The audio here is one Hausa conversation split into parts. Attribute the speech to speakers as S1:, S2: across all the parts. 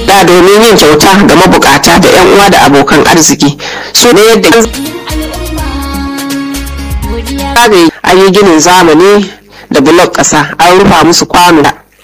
S1: da domin yin kyauta ga mabukata da 'yan uwa da abokan arziki su ne yadda zagaye an yi ginin zamani da bulok ƙasa an rufa musu kwano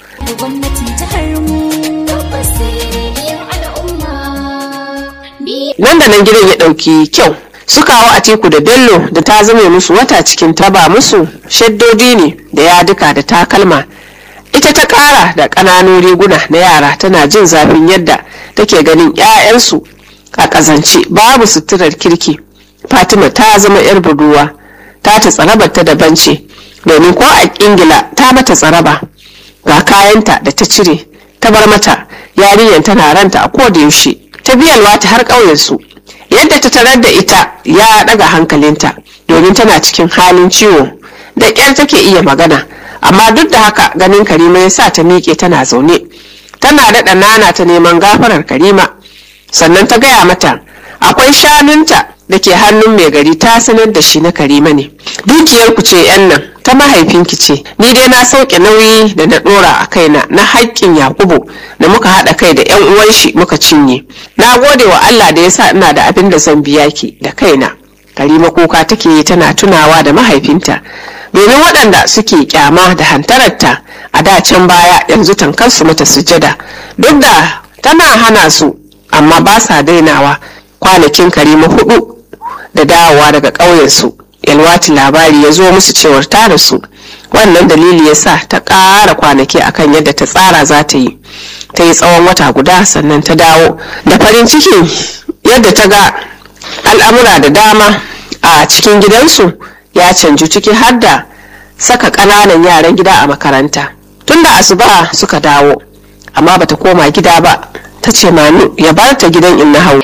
S1: nan da nan gidan ya ɗauki kyau su kawo a teku da bello da ta zame musu wata cikin taba musu shaddodi ne da yaduka da takalma ita ta ƙara da ƙananun riguna na yara tana jin zafin yadda take ganin 'ya'yansu a ƙazance babu suturar kirki fatima ta zama 'yar buduwa ta ta tsarabar ta daban ce domin ko a ingila ta mata tsaraba ga kayanta da ta cire ta bar mata yarinyar tana ranta a koda yaushe ta biyalwa ta har ƙauyensu yadda ta tarar da ita ya ɗaga hankalinta domin tana cikin halin ciwo da ƙyar take iya magana amma duk da haka ganin karima ya sa ta miƙe tana zaune tana daɗa nana ta neman gafarar karima sannan ta gaya mata akwai shanunta da ke hannun mai gari ta sanar da shi na karima ne dukiyar ku ce yan nan ta mahaifinki ce ni dai na sauke nauyi da na dora a kaina na haƙƙin yakubu da muka haɗa kai da yan uwan shi muka cinye na gode wa allah da ya sa ina da abin da zan biya ki da kaina karima kuka take yi tana tunawa da mahaifinta domin waɗanda suke kyama da hantararta a da can baya yanzu tankar su mata sujada duk da tana hana su amma ba sa dainawa kwanakin karima hudu da dawowa daga ƙauyensu yalwati labari ya zo musu cewar ta rasu wannan dalili ya sa ta ƙara kwanaki akan yadda ta tsara za ta yi ta yi tsawon wata guda sannan ta dawo da farin ciki yadda ta ga al'amura da dama a cikin gidansu ya canju ciki har da saka ƙananan yaran gida a makaranta tun da asuba suka dawo amma bata koma gida ba ta ce manu ya bar ta gidan inna hau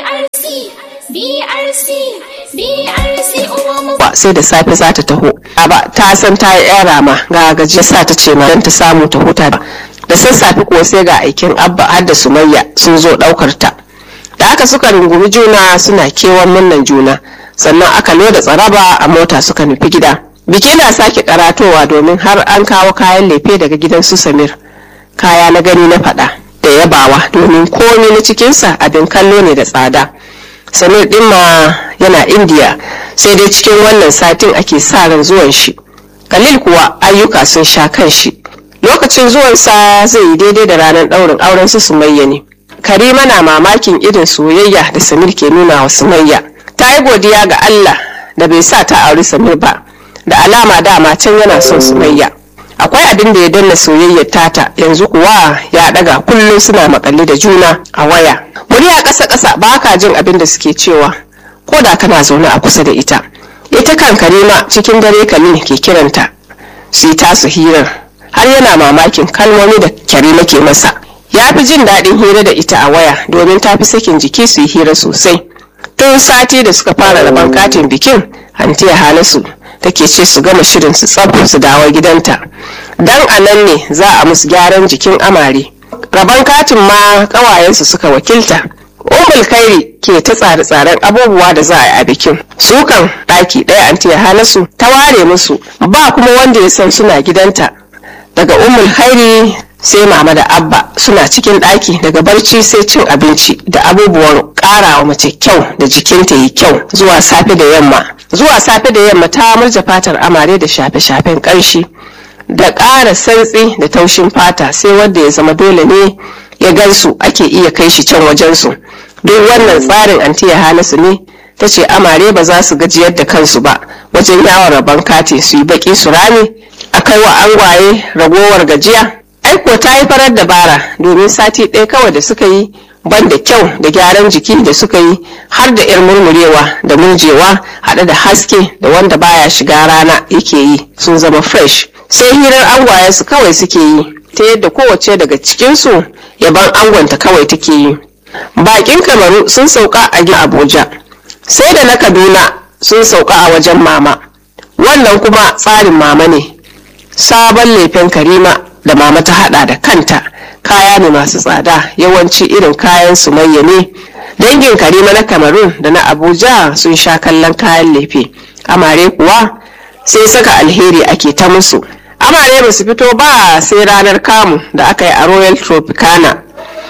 S1: sai da safe za ta taho ba ta san ta yi yan rama ga gaji sa ta ce don ta samu ta huta da sassafe kuwa sai ga aikin abba har da sumayya sun zo daukar ta da aka suka rungumi juna suna kewan murnan juna sannan aka loda tsaraba a mota suka nufi gida biki na sake karatowa domin har an kawo kayan lefe daga gidan su samir kaya na gani na fada da yabawa domin komi na cikinsa abin kallo ne da tsada samir din ma yana indiya sai dai cikin wannan satin ake sa ran zuwan shi khalil kuwa ayyuka sun sha kan shi lokacin zuwansa zai yi daidai da ranar ɗaurin auren su sumayya ne karima na mamakin irin soyayya da samir ke nuna wa sumayya ta yi godiya ga allah da bai sa ta auri samir ba da alama dama can yana son sumayya akwai abin da ya danna soyayyar tata yanzu kuwa ya daga kullum suna makalli da juna a waya murya ƙasa ƙasa ba ka jin abin da suke cewa ko da kana zaune a kusa da ita ita kan karima cikin dare kamin ke kiranta su yi tasu hirar har yana mamakin kalmomi da karima ke masa ya fi jin daɗin hira da ita a waya domin ta fi sakin jiki su yi hira sosai tun sati da suka fara rabon katin bikin hantiya halasu take ce su gama shirin su tsab su dawo gidanta dan a nan ne za a musu gyaran jikin amare rabon katin ma kawayensu suka wakilta umul kairi ke ta tsare-tsaren abubuwa da za a yi a bikin sukan ɗaki ɗaya antiya halasu ta ware musu ba kuma wanda ya san suna gidanta daga umul kairi sai mama da abba suna cikin ɗaki daga barci sai cin abinci da abubuwan ƙarawa mace kyau da jikinta yi kyau zuwa safe da yamma zuwa safe da yamma ta murja fatar amare da shafe-shafen ƙanshi da ƙara santsi da taushin fata sai wanda ya zama dole ne ya gansu ake iya kai shi can wajensu duk wannan tsarin antiya halasu ne ta ce amare ba za su gajiyar da kansu ba wajen yawon rabon kati su yi baki su rame a kai wa angwaye ragowar gajiya aiko ta yi farar dabara domin sati ɗaya kawai da suka yi ban da kyau da gyaran jiki da suka yi har da 'yar murmurewa da murjewa haɗe da haske da wanda baya shiga rana yake yi sun zama fresh sai hirar angwaye su kawai suke yi ta yadda kowace daga cikinsu yaban angonta kawai take yi bakin kamaru sun sauka a gina abuja sai da na kaduna sun sauka a wajen mama wannan kuma tsarin mama ne sabon lefen karima da mama ta hada da kanta kaya ne masu tsada yawanci irin kayan sumayya ne dangin karima na kamarun da na abuja sun sha kallon kayan lefe amare kuwa sai saka alheri ake ta musu amare ba su fito ba sai ranar kamu da aka yi a royal tropicana wani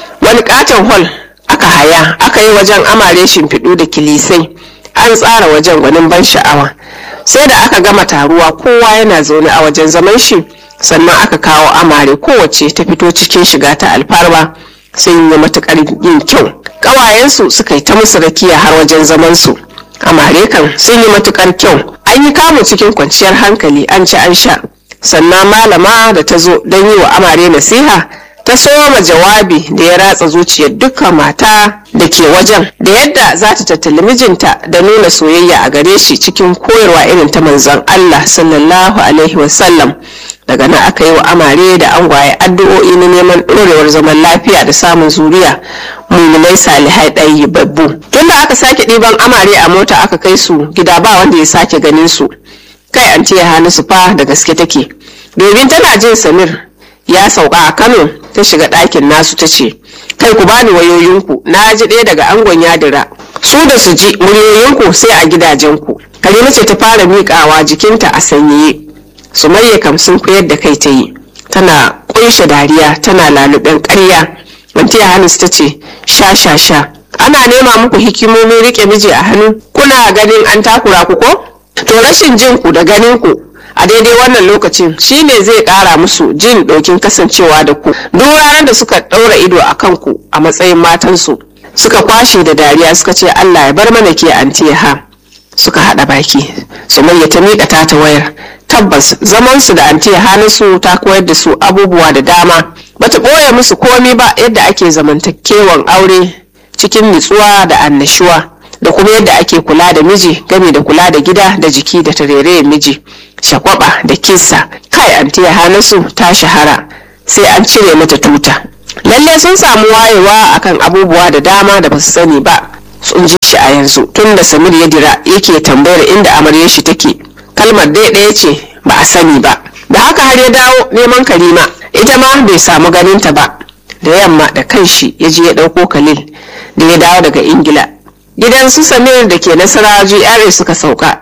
S1: katon hall aka haya aka yi wajen amare shimfiɗu da kilisai an tsara wajen gwanin ban sha'awa sai da aka gama taruwa kowa yana zaune a wajen zaman shi sannan aka kawo amare kowace ta fito cikin shiga ta alfarma sun yi matukar yin kyau ƙawayensu suka yi ta musu rakiya har wajen zamansu amare kan sun yi matukar kyau an yi kamu cikin kwanciyar hankali an ci an sha sannan malama da ta zo don yi wa amare nasiha ta soma jawabi da ya ratsa zuciyar dukkan mata da ke wajen da yadda za ta tattali mijinta da nuna soyayya a gare shi cikin koyarwa irin ta manzon Allah sallallahu alaihi wasallam daga nan aka yi wa amare da angwaye addu'o'i na neman ɗorewar zaman lafiya da samun zuriya muminai salihai ɗayi babbu tunda aka sake ɗiban amare a mota aka kai su gida ba wanda ya sake ganin su kai an ya hannu su fa da gaske take domin tana jin samir ya sauka a kano ta shiga ɗakin nasu ta ce kai ku bani wayoyinku na ji ɗaya daga angon yadira su da su ji muryoyinku sai a gidajenku karima ce ta fara miƙawa jikinta a sanyaye sumayya kam sun koyar da kai ta yi tana ƙunshe dariya tana laluben ƙarya wantiya hanus ta ce sha sha sha ana nema muku hikimomin riƙe miji a hannu kuna ganin an takura ku ko to rashin jin ku da ganin ku a daidai wannan lokacin shine zai kara musu jin ɗokin kasancewa da ku duk ranar da suka ɗaura ido a kanku a matsayin matansu suka kwashe da dariya suka ce allah ya bar mana ke antiha suka haɗa baki sumayya ta miƙa ta ta wayar tabbas zamansu da antiya hanasu ta koyar da su abubuwa da dama bata ɓoye musu komi ba yadda ake zamantakewan aure cikin nutsuwa da annashuwa da kuma yadda ake kula da miji game da kula da gida da jiki da tarerayen miji shakwaba da kisa kai antiya hanasu ta shahara sai an cire mata tuta lalle sun samu wayewa akan abubuwa da dama da basu sani ba sun ji shi a yanzu tun da samir ya dira yake tambayar inda amaryar shi take kalmar dai ɗaya ce ba a sani ba da haka har ya dawo neman karima ita ma bai samu ganinta ba da yamma da kanshi ya je ya ɗauko khalil da ya dawo daga ingila gidan su samir da ke nasara GRA suka sauka